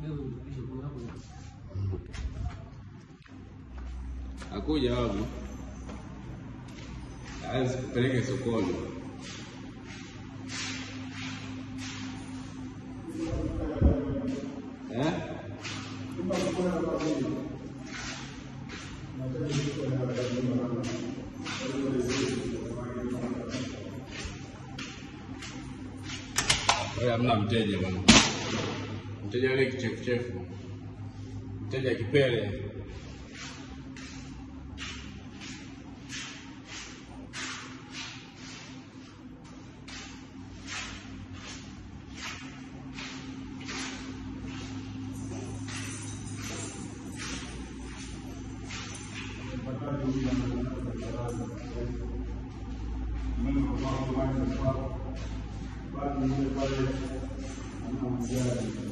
Akuja wapi? Hawezi kupeleke sokoni. Eh? Wewe hamna mteja bwana. Mteja yule kichefuchefu. Mteja kipele. Basi yule pale anamjali